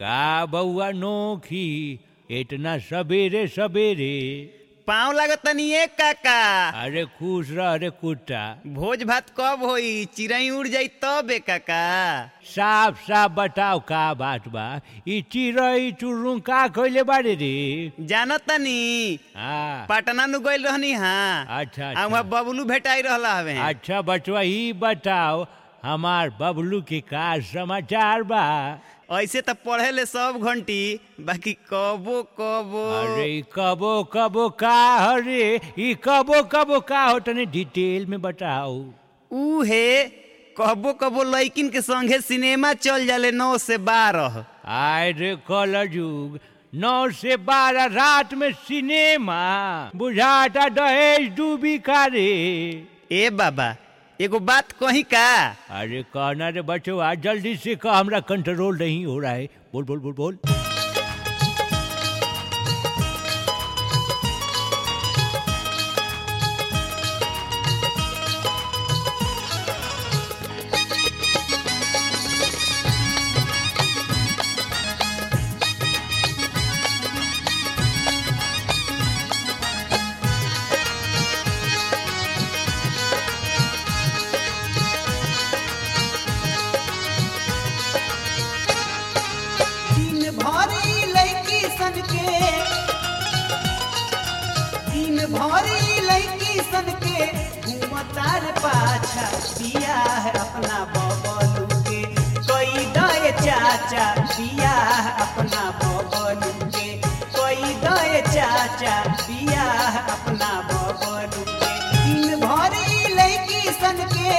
का बउआ नोखी इतना सवेरे सवेरे पाँव लागतनी एक काका अरे खुश रह रे कुत्ता भोज भात कब होई चिड़ई उड़ जाई तब ए काका साफ साफ बताओ का बात बा ई चिड़ई चुरुं का कइले बारे रे जानतनी हाँ पटना नु गइल रहनी हाँ अच्छा आ अच्छा वहाँ बबलू भेटाई रहला हवे अच्छा बचवा ई बताओ हमार बबलू के का समाचार बा ऐसे तो पढ़े ले सब घंटी बाकी कबो कबो अरे ई कबो कबो का हरे ई कबो कबो का हो तने डिटेल में बताओ ऊ हे कबो कबो लइकिन के संगे सिनेमा चल जाले नौ से बारह आय रे कल युग नौ से बारह रात में सिनेमा बुझाता दहेज डूबी का रे ए बाबा एगो बात कही का अरे कहना रे बचवा जल्दी से कह हमरा कंट्रोल नहीं हो रहा है बोल बोल बोल बोल दिन भरी लड़की सन के दिन भरी लड़की सन के घूमतार पाछा दिया है अपना बबलू के कोई दए चाचा दिया है अपना बबलू के कोई दए चाचा दिया है अपना बबलू के दिन भरी लड़की सन के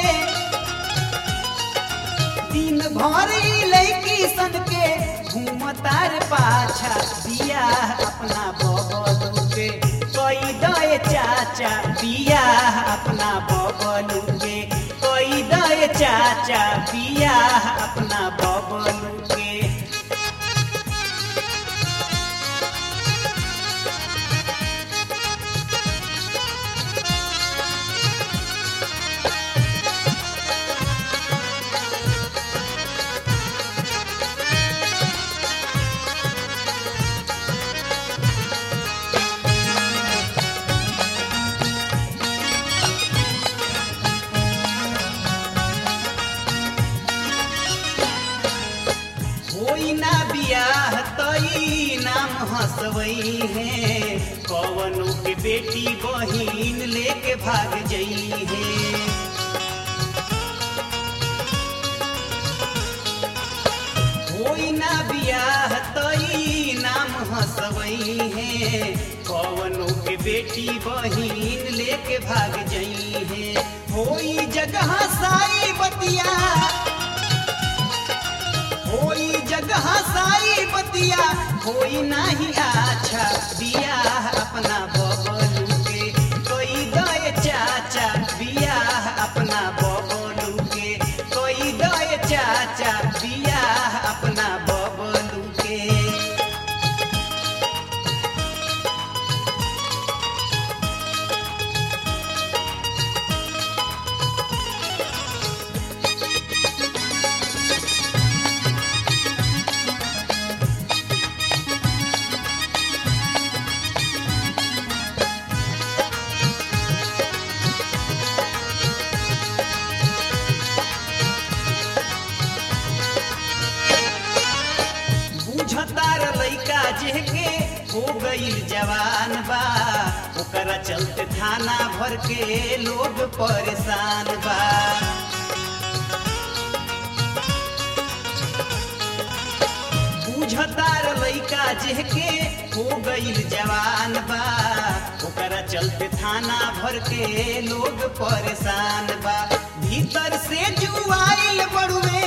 दिन भरी लड़की सन के घूमतार पाछा दिया अपना बबलू के कोई दए चाचा दिया अपना बबलू के कोई दए चाचा दिया अपना बबलू के होई ना बियाह तई नाम हंसवई है कवनों के बेटी बहिन लेके भाग जई है होई ना बियाह तई नाम हंसवई है कवनों के बेटी बहिन लेके भाग जई है होई जगह साई बतिया होई जगह साई बतिया होई नाही अच्छा बिया अपना बबलू के कोई दए चाचा बिया अपना बबलू के कोई दए चाचा बिया अपना बबलू के बुझतार लइका जेके हो गईल जवान बा ओकरा चलते थाना भर के लोग परेशान बा बुझतार लइका जेके हो गईल जवान बा ओकरा चलते थाना भर के लोग परेशान बा भीतर से जुआइल बड़ुए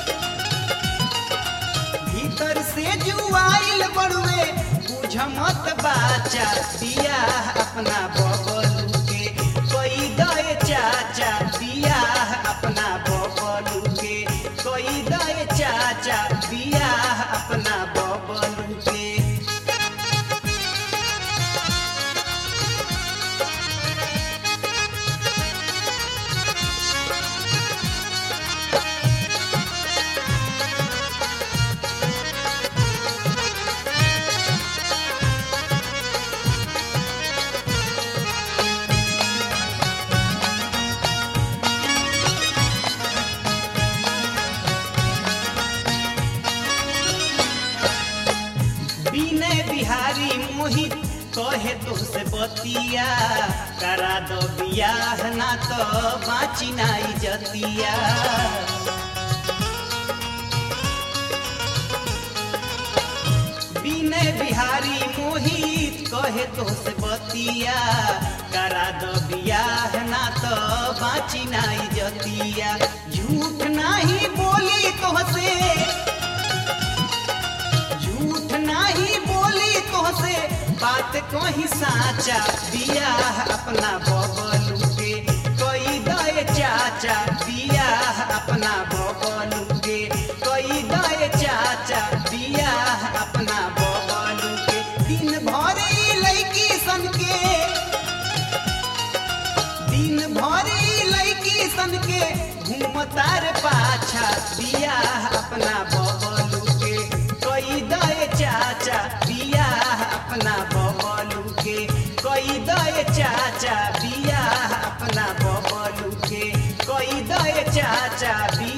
भीतर से जुआइल बड़ुए बुझ मत बाचा दिया अपना बबलू के कोई दए चाचा दिया अपना बबलू के कोई दए चाचा दिया अपना बबलू के मोहित कहे तुमसे बतिया करा दो बियाह ना तो बाची नाई जतिया विनय बिहारी मोहित कहे तुमसे बतिया करा दो बियाह ना तो बाची नाई जतिया झूठ नाही बोली तुमसे झूठ नाही बोली तोहसे बात कही साचा बियाह अपना बबलू के कोई दए चाचा बियाह अपना बबलू के कोई दए चाचा बियाह अपना बबलू के दिन भर ई लड़की सन के दिन भर ई लड़की सन के घूमतार पाछा बियाह अपना बबलू के कोई दए चाचा बियाह अपना बबलू के कोई दए चाचा बियाह अपना बबलू के कोई दए चाचा बियाह